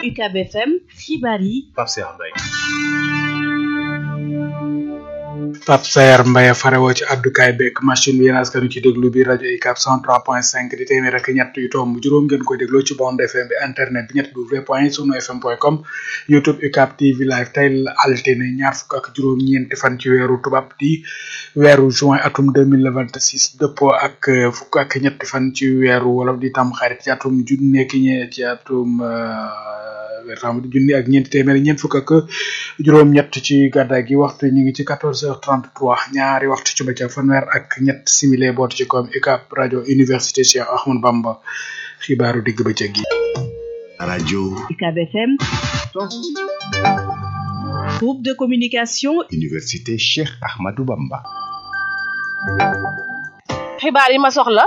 UCAB FM xibaar yi Pape Cheikh Mbaye Pape Saer Mbaye farewoo ci addukaay beeg machine bi yéen askanu ci déglu bi rajo UCAB 103.5 di téeméer ak ñett yu tomb juróom ngeen koy dégloo ci bande FM bi internet bi ñett w point sunu fm point com youtube UCAB TV live tey la altine ñaar fukk ak juróom-ñeenti fan ci weeru tubaab di weeru juin atum 2026 dëppoo ak fukk ak ñetti fan ci weeru wolof di tam xarit ci atum junne ki ñe ci atum weertam junni ak ñeenti téeméer ñeent fukk ak juróom-ñett ci gàddaay gi waxtu ñu ngi ci 14h33 ñaari waxtu ci bëccëg fanweer ak ñett simile boot ci koom UCAB rajo université Cheikh Ahmadou Bamba xibaaru digg bëccëg gi. rajo UCAB FM groupe de communication université Cheikh Ahmadou Bamba. xibaar yi ma soxla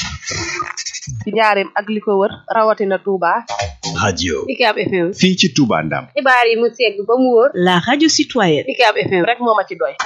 ci njaareem ak li ko wër rawatina Touba. radio UCAB FM. fii ci Touba Ndam. xibaar yi mu segg ba mu wóor. la radio citoyenne UCAB FM rek moo ma ci doy.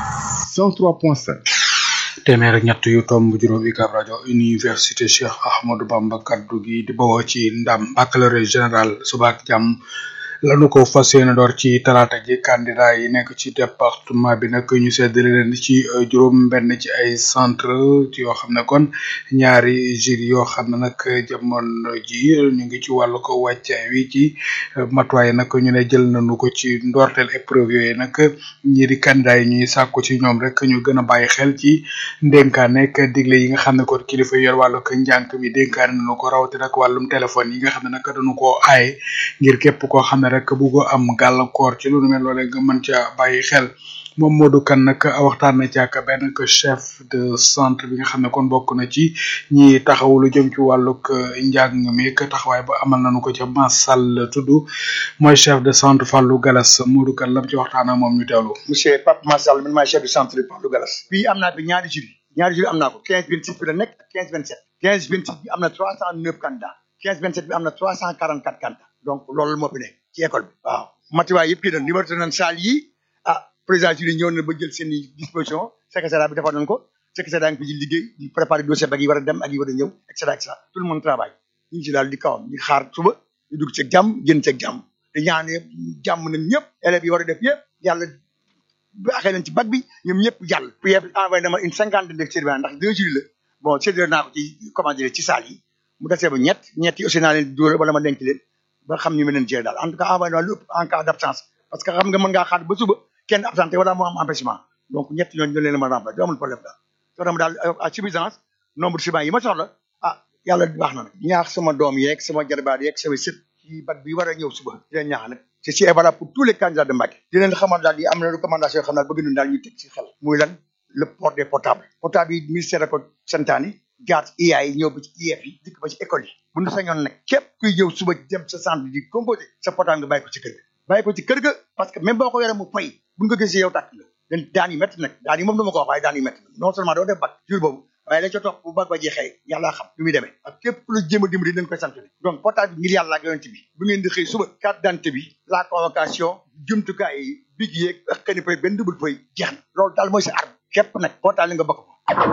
103.5. téeméer ak ñett yu tomb juróom UCAB rajo université Cheikh Ahmadou Bamba kaddu gi di bawoo ci ndam baccalauréat général suba ak jàmm lanu ko fas yéene door ci talaata ji candidat yi nekk ci département bi nag ñu seddale leen ci juróom benn ci ay centre yoo xam ne kon ñaari jury yoo xam ne nag jamono ji ñu ngi ci wàllu ko wàccaay wi ci matuwaay nag ñu ne jël nañu ko ci ndorteel épreuve yooyu nag ñi di candidat yi ñuy sàkku ci ñoom rek ñu gën a bàyyi xel ci ndénkaane ak digle yi nga xam ne kon kilifa yor wàllu ko njànk mi dénkaane nañu ko rawatina ak wàllum téléphone yi nga xam ne nag dañu koo aaye ngir képp koo xam ne rek buggo am gàllankoor ci lu nu mel loolee nga mën ca bàyyi xel moom Modou Kane nag waxtaan na ci ak benn chef de centre bi nga xam ne kon bokk na ci ñi taxawu lu jëm ci wàllug njàng mi ak taxawaay ba amal nañu ko ca Massal tudd mooy chef de centre Fallou Galas Modou Kane lam ci waxtaan ak moom ñu teewlu. monsieur Pape Massal man maay chef de centre Fallou Galas. fii am naa fi ñaari jury ñaari jury am naa ko 15 26 bi la nekk ak 15 27 15 26 bi am na 309 candidats 15 27 bi am na 344 candidats donc loolu moo fi nekk ci école bi waaw matuwaay yëpp kii na numéro nañ salle yi ah président jury ñëw na ba jël seen i disposition secrétariat bi defar nañ ko secrétariat ngi fi di liggéey di préparer dossier bag yi war a dem ak yi war a ñëw et cetera et cetera tout le monde travaille ñu ngi ci daal di kawam ñu xaar suba ñu dugg ci jàmm génn ci jàmm te ñaan yëpp jàmm nañ ñëpp élèves yi war a def yëpp yàlla baaxee nañ ci bac bi ñoom ñëpp jàll PF envoyé na ma une cinquantaine de surveillants ndax deux jury la bon séddale naa ko ci comment dire ci salle yi mu desee ba ñett ñett yi aussi naa leen dóor wala ma denc leen ba xam ñu mën leen gérer daal en tout cas envoyé naa lu ëpp en cas d' absence parce que xam nga mën ngaa xaar ba suba kenn absenté wala moo am empêchement donc ñett ñooñu ñu leen a mën a remplacer amul problème daal soo dem daal à suffisance nombre de surveillants yi ma soxla ah yàlla baax na nag ñaax sama doom yeeg sama jarbaat yeeg sama sët ci bac bi war a ñëw suba di leen ñaax nag c'est si valable pour tous les candidats de Mbacké di leen xamal daal yi am na recommandation yoo xam ne bëgg nañ daal ñu teg ci xel muy lan le port des portables portable yi ministère da ko santaani jaar ci IA yi ñëw ba ci IEF yi dikk ba ci école yi bu ñu sañoon nag képp kuy ñëw suba dem sa centre di composé sa portable nga bàyyi ko ci kër ga bàyyi ko ci kër ga parce que même boo ko yoree mu fay buñ ko gisee yow tàkk nga den daan yi métti nag daan yi moom dama ko wax waaye daan yi métti non seulement doo def bac jour boobu waaye lañ ca topp bu bac ba jeexee yàlla xam lu muy demee ak képp ku la jéem a dimbali dañ koy sant donc portable bi ngir yàlla ak yonent bi bu ngeen di xëy suba carte d'identité bi la convocation jumtukaay yi big yeeg ak xëy na peut benn double feuille jeex na loolu daal mooy sa arme képp nag portable nga bokk ko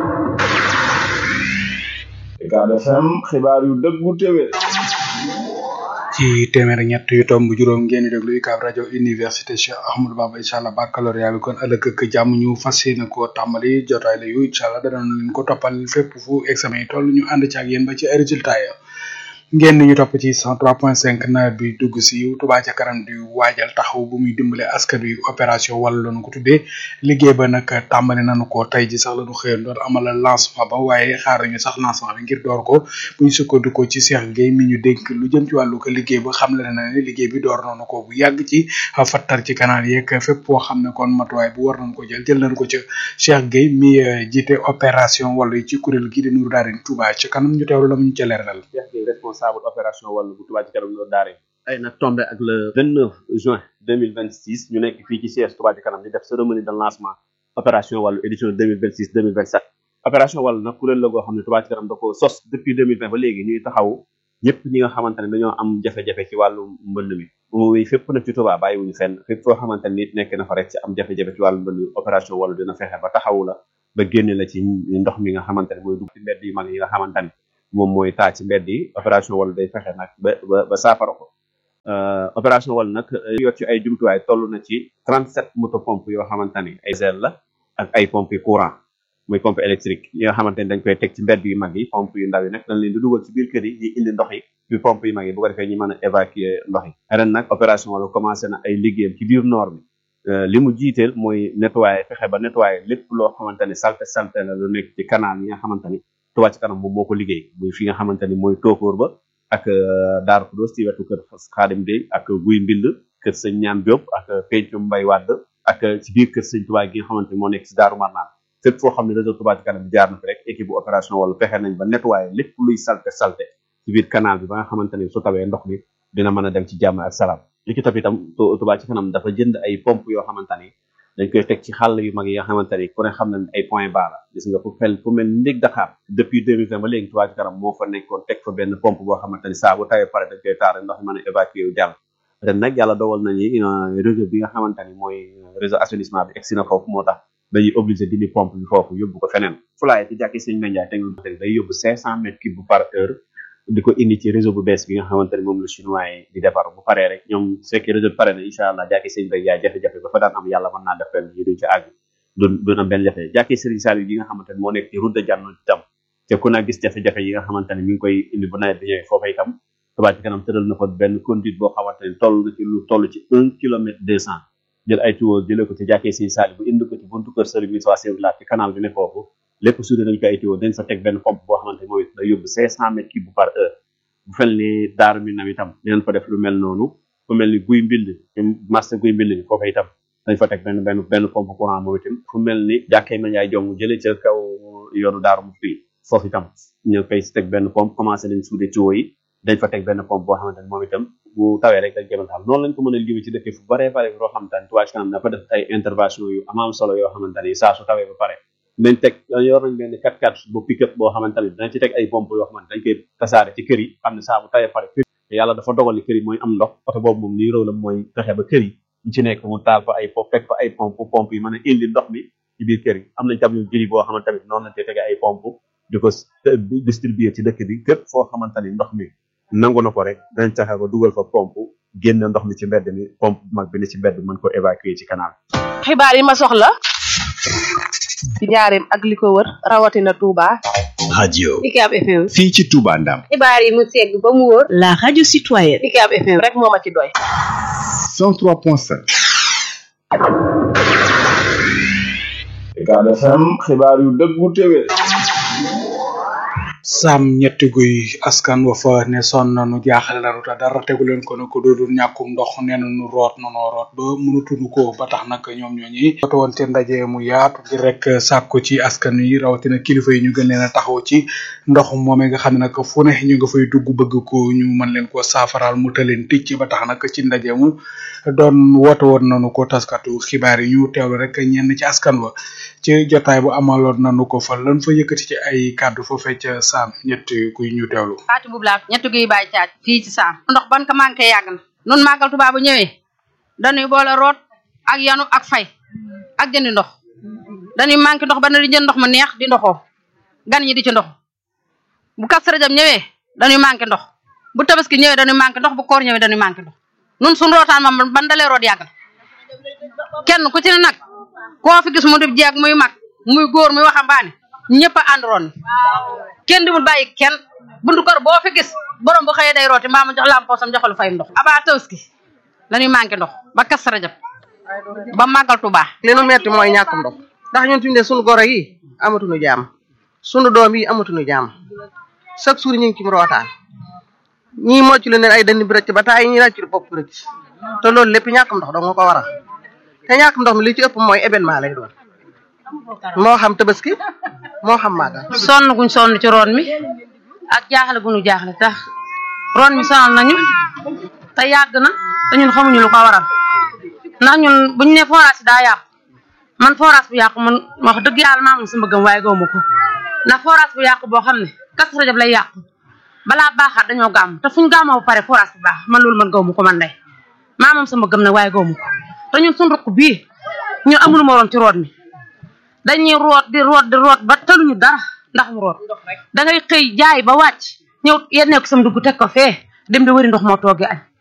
UCAB FM xibaar yu dëggu téwé ci téeméer ak ñett yu tomb juróom ngeen di déglu UCAB rajo université Cheikh Ahmadou Bamba incha allah baccalauréat bi kon ëllëg ak jàmm ñu fas yéene koo tàmbali jotaay la yu incha allah danañ leen ko toppal fépp fu examen yi toll ñu ànd ci ak yéen ba ci résultat ya ngeen ñu topp ci 103.5 nawet bi dugg si Touba ca kanam di waajal taxaw bu muy dimbale askan wi opération wala lañu ko tuddee liggéey ba nag tàmbali nañu ko tey ji sax lañu xëyoon doon amal lancement ba waaye xaar nañu sax lancement bi ngir door ko bu ñu sukkandikoo ci Cheikh Gueye mi ñu dénk lu jëm ci wàllu ko liggéey ba xam le na ne liggéey bi door nañu ko bu yàgg ci fattar ci canal yeeg fépp foo xam ne kon matuwaay bu war nañu ko jël jël nañu ko ca Cheikh Gueye mi jiite opération wala ci kuréel gi di Nour Daarin Touba ca kanam ñu teewlu la mu ñu ca leeral responsable opération wàllu bu Touba ci kanam Nour Daarin ay nag tombé ak le 29 juin 2026 ñu nekk fii ci siège Touba ci kanam di def cérémonie de lancement opération wàllu édition 2026 2027 opération wàllu nag kuréel la goo xam ne Touba ci kanam da ko sos depuis 2020 ba léegi ñuy taxaw ñëpp ñi nga xamante ne dañoo am jafe-jafe ci wàllu mbënd mi muy fépp nag ci Touba bàyyiwuñu fenn fépp foo xamante ne nit nekk na fa rek ci am jafe-jafe ci wàllu mbënd mi opération wàllu dina fexe ba taxawu la ba génne la ci ndox mi nga xamante ne mooy dugg ci mbedd yu mag yi nga xamante ne moom mooy taa ci mbedd yi opération wàllu day fexe nag ba ba ba saafara ko opération wàllu nag yor ci ay jumtuwaay toll na ci 37 moto pompe yoo xamante ni ay zel la ak ay pompe courant muy pompe électrique yi nga xamante ni dañ koy teg ci mbedd yu mag yi pompe yu ndaw yi nag dañ leen di dugal ci biir kër yi di indi ndox yi ci pompe yu mag yi bu ko defee ñu mën a évacuer ndox yi ren nag opération wala commencé na ay liggéeyam ci biir noor bi li mu jiiteel mooy nettoyer fexe ba nettoyer lépp loo xamante ni salte salte la lu nekk ci canal yi nga xamante ni Touba ci kanam moom moo ko liggéey muy fi nga xamante ni mooy tookóor ba ak Daaru Xudoos ci wetu kër Xaadim Dey ak Guy Mbind kër sëñ Ñaan Diop ak Pencum Mbay Wàdd ak ci biir kër sëñ Touba gi nga xamante ni moo nekk ci Daaru Marnaan fépp foo xam ne réseau Touba ci kanam jaar na fi rek équipe bu opération wala fexe nañ ba nettoyer lépp luy salte salte ci biir canal bi ba nga xamante ni su tawee ndox mi dina mën a dem ci jàmm ak salaam li ci topp itam Touba ci kanam dafa jënd ay pompe yoo xamante ni dañ koy teg ci xàll yu mag yi nga xamante ni ku ne xam na ay point bas la gis nga fu fel fu mel ndég Dakar depuis 2020 ba léegi Touba ci kanam moo fa nekkoon teg fa benn pompe boo xamante ni saa bu tawee pare dañ koy taar ndox mi mën a évacuer wu jàll ren nag yàlla dogal nañu réseau bi nga xamante ni mooy réseau assainissement bi egsi na foofu moo tax dañuy obligé dindi pompe bi foofu yóbbu ko feneen fulaay ci jàkki sëñ Mendiaye te day yóbbu 500 mètres cube par heure di ko indi ci réseau bu bees bi nga xamante ni moom la chinois yi di defar bu paree rek ñoom su fekkee réseau bi pare na incha allah jàkki sëñ bay yaay jafe-jafe ba fa daan am yàlla mën naa def ren yi duñ ci àgg duñ duñ am benn jafe jàkki sëriñ Saliou yi nga xamante ni moo nekk ci route de Janno itam te ku na gis jafe-jafe yi nga xamante ni mi ngi koy indi bu nawet bi ñëwee foofa itam Touba ci kanam tëral na fa benn conduite boo xamante ni toll na ci lu toll ci un kilomètre deux cent jël ay tuyaux jëlee ko ci jàkkee sëñ Saliou bu indi ko ci buntu kër sëriñ Moussa Sèye laat ci canal bi ne foofu lépp suude nañ ko ay tuyaux dañ fa teg benn pompe boo xamante ni mooy day yóbbu cinq cent mètres cube par heure bu fel ni daaru mi nam itam dinañ fa def lu mel noonu fu mel ni guy mbind marché guy mbind ni foofa itam dañ fa teg benn benn benn pompe courant moom itam fu mel ni jàkkee ma yaay jong jëlee ca kaw yoonu daaru mu fii foofu itam ñu koy teg benn pompe commencé nañ suude tuyaux yi dañ fa teg benn pompe boo xamante ni moom itam bu tawee rek dañ koy mën taal noonu lañ ko mën a liggéey ci dëkk fu baree bare loo xamante ni Touba ci kanam dafa def ay intervention yu am am solo yoo xamante ni saa su tawee ba pare dañ teg yor nañ benn 4x4 bu pick-up boo xamante ni dañ ci teg ay pompe yoo xamante dañ koy tasaare ci kër yi xam ne saa bu tawee pare kër yi yàlla dafa dogal ni kër yi mooy am ndox oto boobu moom lii rôle la mooy fexe ba kër yi ñu ci nekk mu taal fa ay pompe teg fa ay pompe pompe yi mën a indi ndox mi ci biir kër yi am nañ tam yu jëli boo xamante tamit noonu lañ koy tegee ay pompe di ko distribuer ci dëkk bi képp foo xamante ni ndox mi nangu na ko rek dañ taxe ba dugal fa pompe génn ndox mi ci mbedd mi pompe mag bi ne ci mbedd mën ko évacuer ci canal xibaar yi ma soxla ci njaareem ak li ko wër rawatina Touba. radio UCAB FM. fii ci Touba Ndam xibaar yi mu segg ba mu wóor. La radio citoyenne. UCAB FM. rek moo ma ci doy. 103.5 UCAB FM xibaar yu dëggu téwé sam ñetti guy askan wa fa ne son nanu jaaxale nanu te dara tegu leen ko ne ko doodul ñàkkum ndox nee nu root nanoo root ba mënatunu ko ba tax nag ñoom ñooñi woote woon ci ndaje mu yaatu ngir rek sàkku ci askan yi rawatina kilifa yi ñu gën leen a taxaw ci ndox moomee nga xam ne nag fu ne ñu nga fay dugg bëgg ko ñu mën leen ko saafaraal mu taleen ticc ba tax nag ci ndaje mu doon woote woon nanu ko taskatu xibaar yi ñu teewlu rek ñenn ci askan wa ci jotaay bu amaloon nanu ko fa lan fa yëkkati ci ay kàddu fa fecc saam ñetti kuy ñu teewlu faati boobu laa ñetti guy bàyyi caaj fii ci saam ndox ban ka manqué yàgg na nun màggal Tuubaa bu ñëwee dañuy boole root ak yanu ak fay ak jëndi ndox dañuy manqué ndox ba na di jënd ndox mu neex di ndoxoo gan ñi di ci ndox bu Kazu Rajab ñëwee dañuy manqué ndox bu tabaski ñëwee dañuy manqué ndox bu koor ñëwee dañuy manqué ndox nun suñu rootaan moom ban dalee root yàgg na kenn ku ci ne nag koo fi gis mu di jeeg muy mag muy góor muy waxambaane ñëpp a àndroon kenn dimul bàyyi kenn buntu kër boo fi gis borom bu xëyee day rooti mbaa mu jox lam poosam joxalu fay ndox abaa tawski lañuy manqué ndox ba Kazu Rajab ba màggal Tuubaa li nu metti mooy ñàkkum ndox ndax ñun fi mu ne sunu goro yi amatuñu jaam sunu doom yi amatuñu jaam chaque jour ñu ngi ci rootaan ñii mocc lu leen ay dënn bi rëcc ba taay ñi rëcc bopp rëcc te loolu lépp ñàkkum ndox dong nga ko waral te ñàkkum ndox mi li ci ëpp mooy événement lay doon moo xam tabaski moo xam màggal sonn guñ sonn ci roon mi ak jaaxle guñu jaaxle tax roon mi sonal nañu te yàgg na te ñun xamuñu lu ko waral ndax ñun buñ ne forage yi daa yàqu man forage bu yàqu man wax dëgg yàlla maa moom sama gëm waaye gawma ko ndax forage bu yàqu boo xam ne Kazu Rajab lay yàqu balaa baaxaat dañoo gàmm te fuñ gàmmoo ba pare forage bu baax man loolu man gawma ko man day maa moom sama gëm nag waaye gawma ko te ñun suñ rukk bii ñun amuñu moroom ci root mi dañuy root di root di root ba tëluñu dara ndax mu root da ngay xëy jaay ba wàcc ñëw yennee ko sam dugg teg ko fee dem di wëri ndox moo toogee añ